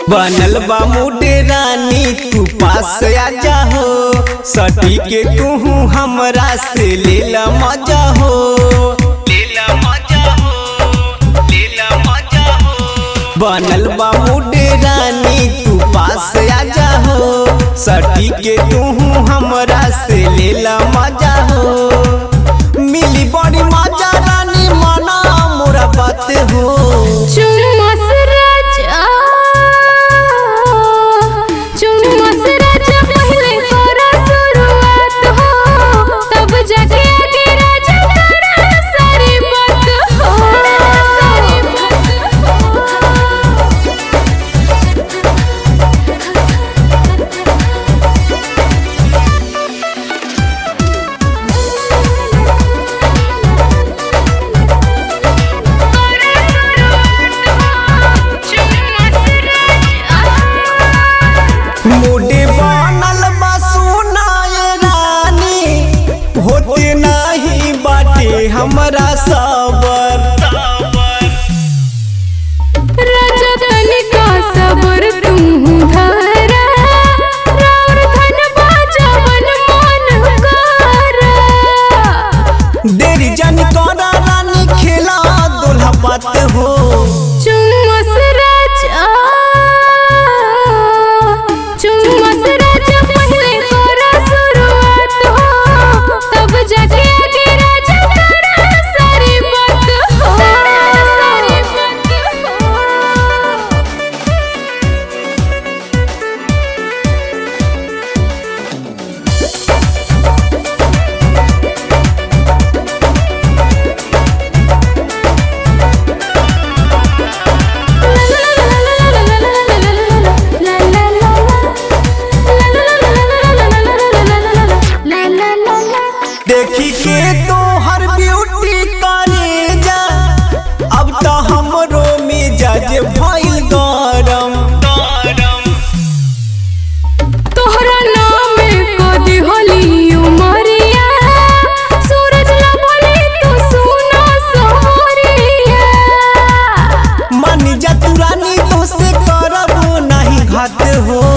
बनल बा मुडे रानी तू पास आ जाहो सटी के तू हमरा से लेला मजा हो लेला मजा हो लेला मजा हो बनल बा मुडे रानी तू पास आ जाहो सटी के तू हमरा से लेला मजा हो मिली बड़ी मजा रानी मना मोरा बात हो चुम्मस राजा चुम्मस राजा पहले करा शुरुआत हो तब जाके आगे राजा करा सारी बात हो सारी बात हो मुडे बनल बा सुनाए रानी होते नाही बाटे हमरा सबर राजा तनिका सबर तुम धरा राउर धन बाजवन मन करा देरी जन करा रानी खेला दोल्हा बात हो चुम्मस राजा चुम्मस राजा पहले करा शुरुआत हो तब जाके आगे राजा करा सारी बात हो सारी बात हो देखी के तो हर ब्यूटी करे जा अब तो हमरो मिजाज भइल गरम तोहरा नाम कदी होली उमरिया सूरज ला बोली तू सुना सोहरिया मानी जा तू रानी तो से करब नहीं घात हो